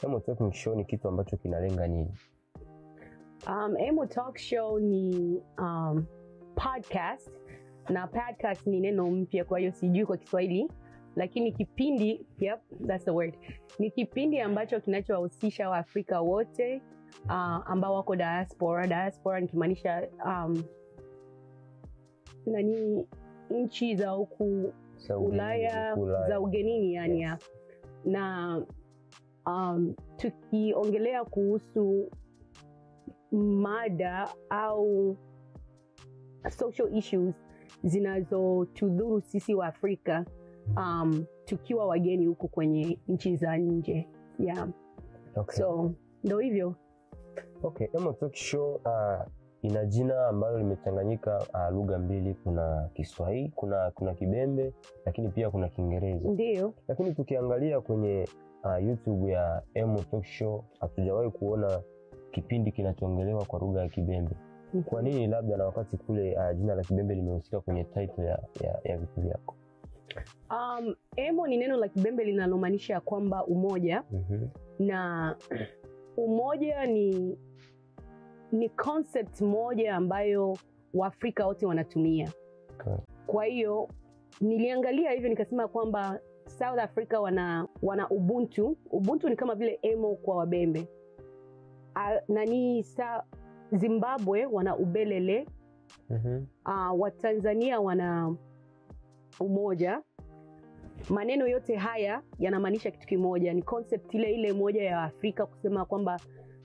Emo Talking Show ni kitu ambacho kinalenga nini? Um, Emo Talk Show ni um, podcast na podcast ni neno mpya, kwa hiyo sijui kwa Kiswahili, lakini kipindi, yep, that's the word. Ni kipindi ambacho kinachowahusisha Waafrika wote uh, ambao wako diaspora. Diaspora nikimaanisha um, nani nchi za huku Za ugenini, Ulaya Ulaya. za ugenini yani Yes. ya. na um, tukiongelea kuhusu mada au social issues zinazotudhuru sisi wa Afrika um, tukiwa wageni huku kwenye nchi za nje yeah. Okay. so ndo hivyo Okay, Emo Talk Show uh, ina jina ambalo limechanganyika uh, lugha mbili, kuna Kiswahili, kuna kuna Kibembe, lakini pia kuna Kiingereza. ndio Lakini tukiangalia kwenye uh, YouTube ya Emo Talk Show hatujawahi kuona kipindi kinachoongelewa kwa lugha ya Kibembe. Kwa nini? Labda na wakati kule uh, jina la Kibembe limehusika kwenye title ya, ya, ya vitu vyako. um, emo ni neno la Kibembe linalomaanisha kwamba umoja Mhm. na umoja ni ni concept moja ambayo waafrika wote wanatumia Okay. kwa hiyo niliangalia hivyo nikasema kwamba south africa wana wana ubuntu ubuntu ni kama vile emo kwa wabembe A, nani sa zimbabwe wana ubelele Mhm. uh, watanzania wana umoja maneno yote haya yanamaanisha kitu kimoja ni concept ile ile moja ya afrika kusema kwamba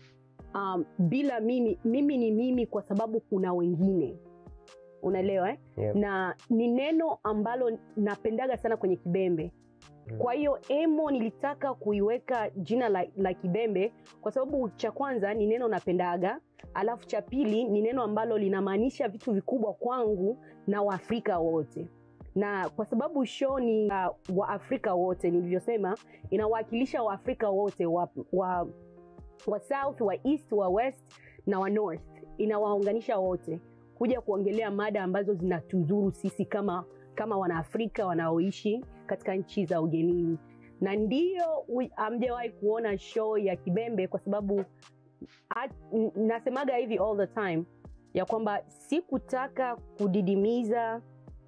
um, bila mimi mimi ni mimi kwa sababu kuna wengine unaelewa eh? Yep. na ni neno ambalo napendaga sana kwenye kibembe kwa hiyo emo nilitaka kuiweka jina la, la kibembe kwa sababu cha kwanza ni neno napendaga alafu cha pili ni neno ambalo linamaanisha vitu vikubwa kwangu na waafrika wote na kwa sababu show ni uh, waafrika wote nilivyosema inawakilisha waafrika wote wa, wa, wa south wa east wa west na wa north inawaunganisha wote kuja kuongelea mada ambazo zinatudhuru sisi kama kama wanaafrika wanaoishi katika nchi za ugenini na ndio wi- hamjawahi kuona show ya kibembe kwa sababu at, n- nasemaga hivi all the time ya kwamba sikutaka kudidimiza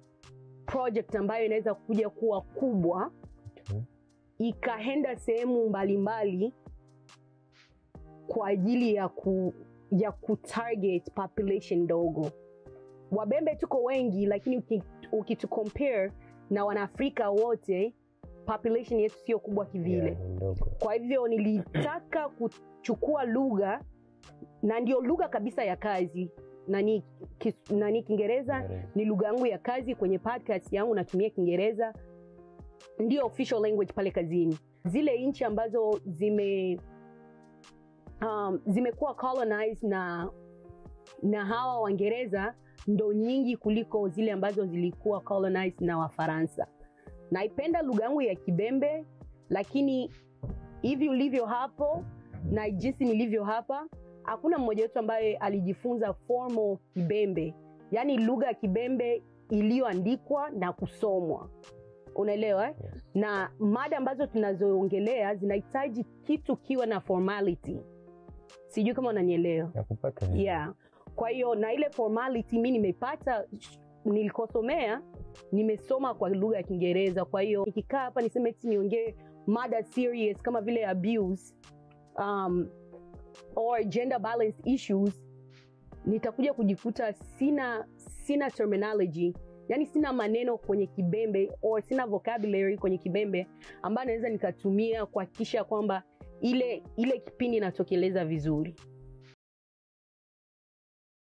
project ambayo inaweza kuja kuwa kubwa Okay. ikaenda sehemu mbalimbali kwa ajili ya ku ya kutarget population ndogo wabembe tuko wengi lakini uki- ukitucompare na wanaafrika wote population yetu sio kubwa kivile Yeah, ni ndogo. kwa hivyo nilitaka kuchukua lugha na ndio lugha kabisa ya kazi nani kis- nani kiingereza Kiingereza. ni lugha yangu ya kazi kwenye podcast yangu natumia kiingereza ndio official language pale kazini zile nchi ambazo zime um, zimekuwa colonized na na hawa waingereza ndo nyingi kuliko zile ambazo zilikuwa colonized na wafaransa naipenda lugha yangu ya kibembe lakini hivi ulivyo hapo na jinsi nilivyo hapa hakuna mmoja wetu ambaye alijifunza formal kibembe yaani lugha ya kibembe iliyoandikwa na kusomwa unaelewa eh? Yes. na mada ambazo tunazoongelea zinahitaji kitu kiwa na formality sijui kama unanielewa Nakupata vizuri. yeah. kwa hiyo na ile formality mi nimepata sh- nilikosomea nimesoma kwa lugha ya kiingereza kwa hiyo nikikaa hapa niseme eti niongee mada serious kama vile abuse um, or gender balance issues nitakuja kujikuta sina sina terminology yani sina maneno kwenye kibembe or sina vocabulary kwenye kibembe ambayo naweza nikatumia kuhakikisha kwamba ile ile kipindi inatokeleza vizuri